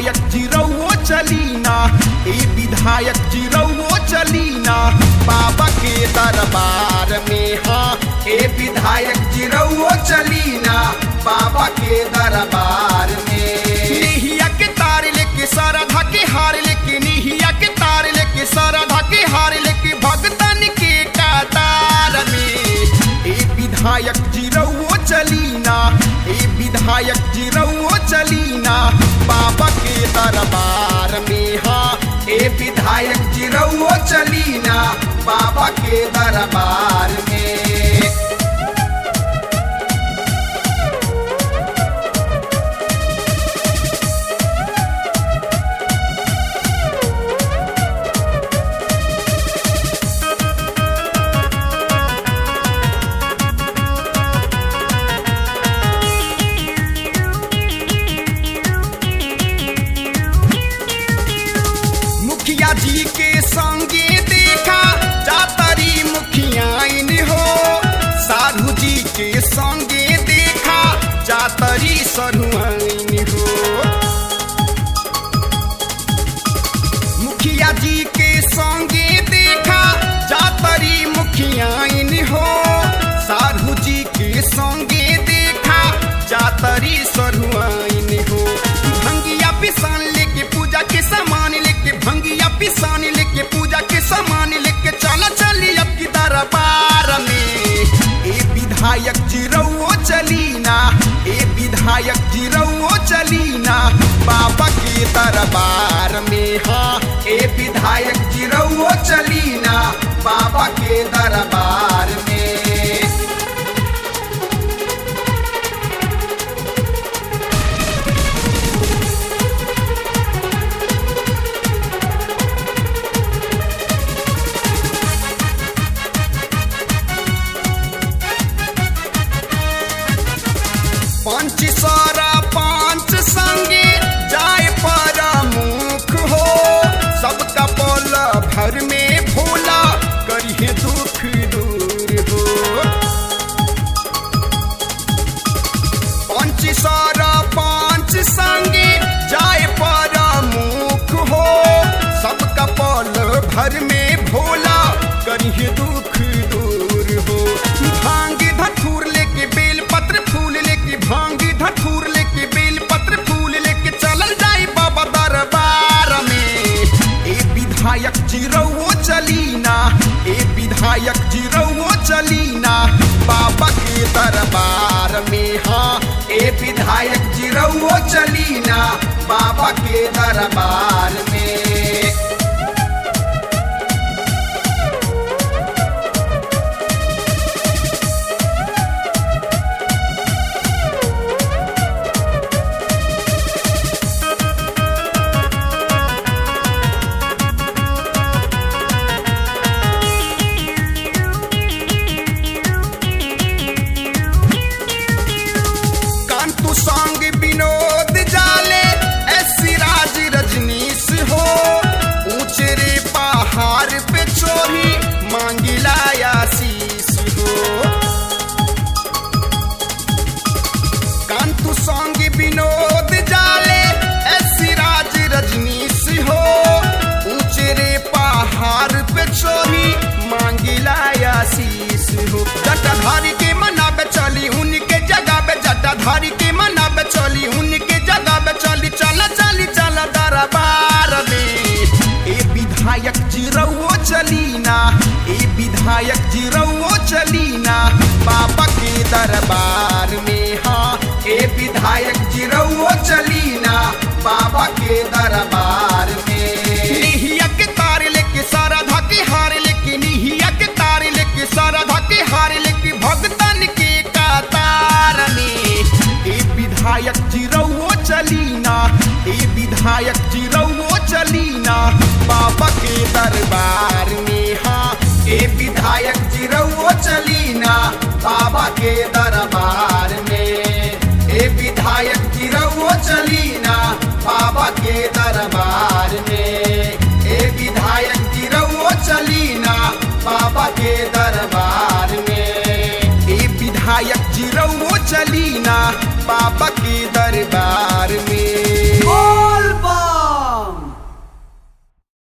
विधायक जिरौओ चलीना ए विधायक जिरौओ चलीना बाबा के दरबार में हाँ ए विधायक जिरौओ चलीना बाबा के दरबार में निहिया के तार लेके सारा धाके हार लेके निहिया के तार लेके सारा धाके हार लेके भगतन के कतार में ए विधायक जिरौओ चलीना ए विधायक जिरौओ चलीना बाबा के दरबार में हाँ ए विधायक जिरौओ चलीना बाबा के दरबार में मुखिया जी के संगे देखा जातरी मुखियाइन हो साधु जी के संगे देखा जातरी सरुआइन हो मुखिया जी के संगे देखा जातरी मुखियाइन हो साधु जी के संगे देखा जातरी सरुआइन हो भंगिया पिसान लेके पूजा के सामान लेके भंगिया पिसान लेके पूजा के सामान लेके चला चली अब की दरबार में ए विधायक जिरौओ चलीना ए विधायक जिरौओ चलीना बाबा के दरबार में हाँ ए विधायक जिरौओ चलीना बाबा के दरबार में पंच सारा पांच संगे जाए पर मुख हो सबका बोल भर में भोला करिए दुख दूर हो पंच सारा पांच संगे जाए पर मुख हो सबका पल भर में भोला करिए दुख दूर हो भांग धतूर लेके बेल पत्र फूल लेके भांग धतूर लेके बेल पत्र फूल लेके चलल जाई बाबा दरबार में ए विधायक जिरौओ चलीना ए विधायक जिरौओ चलीना बाबा के दरबार में हाँ ए विधायक जिरौओ चलीना बाबा के दरबार में कांतु सांग विनोद जाले ऐसी राज रजनीश हो ऊंचे रे पहाड़ पे चोरी मांगिला आशीष हो कांतु सांग विनोद जाले ऐसी राज रजनीश हो ऊंचे रे पहाड़ पे चोरी मांगिला आशीष हो जटाधारी के मना पे चली उनके जगह पे जटाधारी के मना पे चली उनके जगह पे चली चला चली चला दरबार में ए विधायक जिरौओ चलीना ए विधायक जिरौओ चलीना बाबा के दरबार में हाँ ए विधायक जिरौओ चलीना बाबा के दरबार में निहिया के तार लेके सारा धाके हार लेके निहिया के तार लेके सारा धाके हार लेके भगतन के कतार में ए विधायक जिरौओ चलीना ए विधायक जिरौओ चलीना बाबा के दरबार में हाँ ए विधायक जिरौओ चलीना बाबा के दरबार में ए विधायक जिरौओ चलीना बाबा के दरबार में ए विधायक जिरौओ चलीना बाबा के दरबार में ए विधायक जिरौओ चलीना बाबा